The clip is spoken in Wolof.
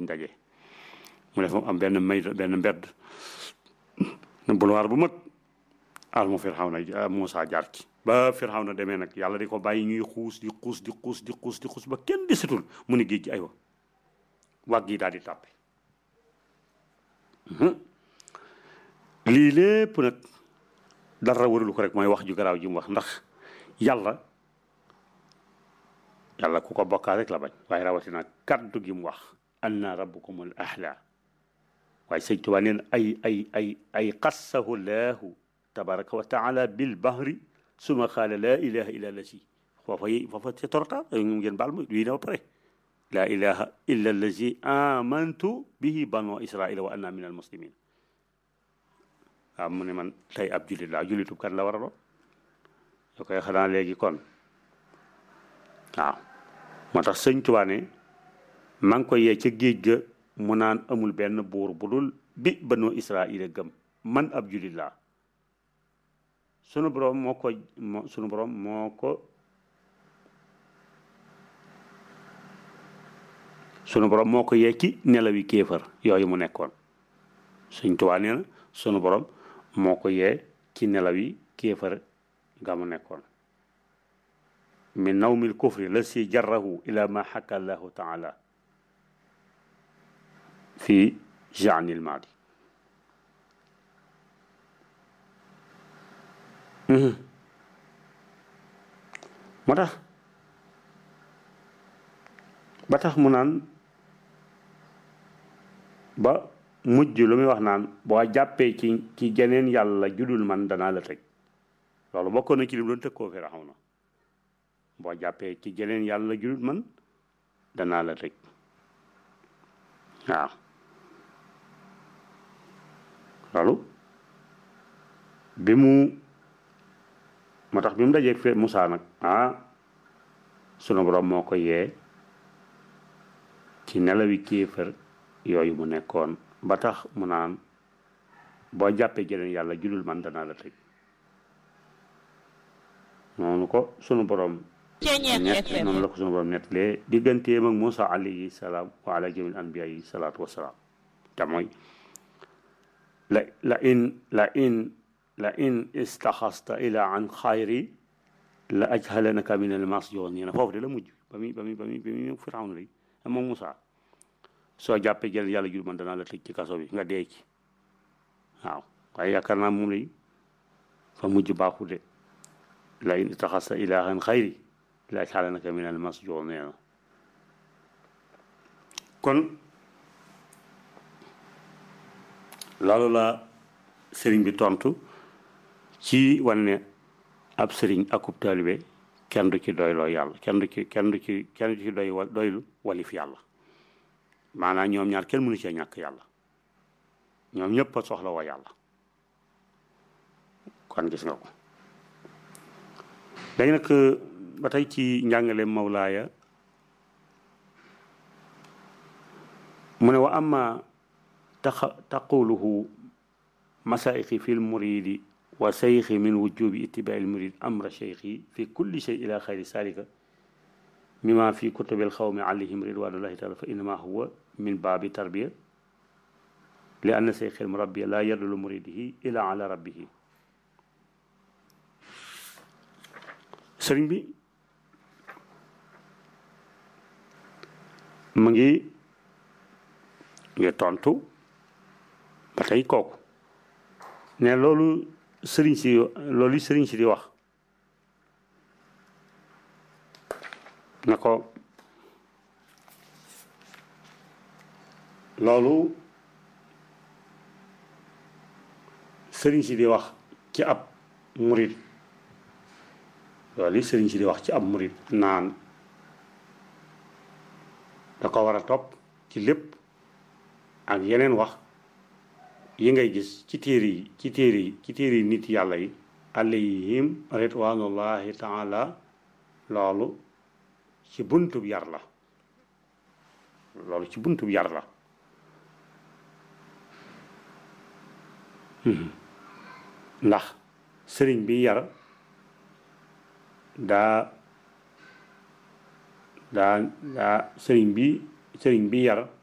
daje mu def am benn may benn mbedd boulevard bu mag almu Firawna Muusa jaar ci ba Firawna demee nag yàlla di ko bàyyi ñuy xuus di xuus di xuus di xuus di xuus ba kenn desatul mu ne géej gi aywa wàgg yi daal di tàppe lii lépp nag dara warulu ko rek mooy wax ju garaaw ji mu wax ndax yàlla yàlla ku ko bokkaal rek la bañ waaye rawatina kaddu gi mu wax anna rabbukumul ahla waaye sëñ Tuubaa neen ay ay ay ay qassahu laahu tabaraka wa taala bil bahri suma qaala laa ilaha illa allazi foofa yi foofa c'est trop tard ñu ngeen baal ma lii na ba pare laa ilaha illa allazi amantu bihi banu israila wa anna min al muslimin waaw mu ne man tey ab jullit laa jullitub kan la war a doon yoo koy xanaa léegi kon waaw moo tax sëñ Tuubaa ne maa ngi ko yee ca géej ga mu naan amul benn buur bu dul bi banu israila gëm man ab jullit laa sunu borom moo ko moo sunu borom moo ko sunu borom moo ko yee ci nelawi kéefar yooyu mu nekkoon Sëñ Tuubaa nee na sunu borom moo ko yee ci nelawi kéefar nga mu nekkoon min nawmil kufri la si jarrahu ila ma xakka allahu taala fi jaanil maadi moo tax ba tax mu naan ba mujj lu muy wax naan boo jàppee ci ci geneen yàlla judul man danaa la tëj loolu bokkoon na ci li mu doon tëkkoo Firawna boo jàppee ci geneen yàlla judul man danaa la tëj waaw loolu bi mu moo tax bi mu dajeeg fe Moussa nag ah sunu borom moo ko yee ci nelawi kéefër yooyu mu nekkoon ba tax mu naan boo jàppee jeneen yàlla julul man danaa la tëj noonu ko sunu borom ñett noonu la ko sunu borom nettalee digganteem ak Moussa alayhi salaam wa ala jamil anbiya yi salaatu wasalaam te mooy la la in la in la in istaxasta ila an xayri la ajhalanaka min al masjoon nee na foofu de la mujj ba muy ba muy ba muy ba muy Firawna li moom Moussa soo jàppee jël yàlla jur man danaa la tëj ci kaso bi nga dee ci waaw waaye yaakaar naa moom lay fa mujj baaxu de la in istaxasta ila an xayri la ajhalanaka min al masjoon nee na kon loolu la sëriñ bi tontu ci wane ne ab sëriñ akub taalibe kenn du ci doyloo yàlla kenn du ci kenn du ci kenn du ci doy doylu walif yàlla maanaam ñoom ñaar kenn mënu cee ñàkk yàlla ñoom ñëpp a soxla woo yàlla kon gis nga ko léegi nag ba tey ci njàngale mawlaaya mu ne wa amma taxa taquluhu masaixi fi lmuridi wa seyxi min wujubi ittibai lmurid amra seyxi fi kulli shay ila xayri salika mima fi kutubi alxawmi alayhim ridwanullahi taala fa innama huwa min baabi tarbiya li anna seyxi almurabbiya la yadulu muridihi ila ala rabbihi sëriñ bi mu ngi ngi tontu ba tey kooku ne loolu sëriñ si loolu sëriñ si di wax na ko loolu sëriñ si di wax ci ab murit loolu sëriñ si di wax ci ab murit naan da ko war a topp ci lépp ak yeneen wax yi ngay gis ci téere yi ci téere yi ci téere yi nit yàlla yi alayhim ridwanullahi taala loolu ci buntub yar la loolu ci buntub yar la ndax sëriñ bi yar daa daa daa sëriñ bi sëriñ bi yar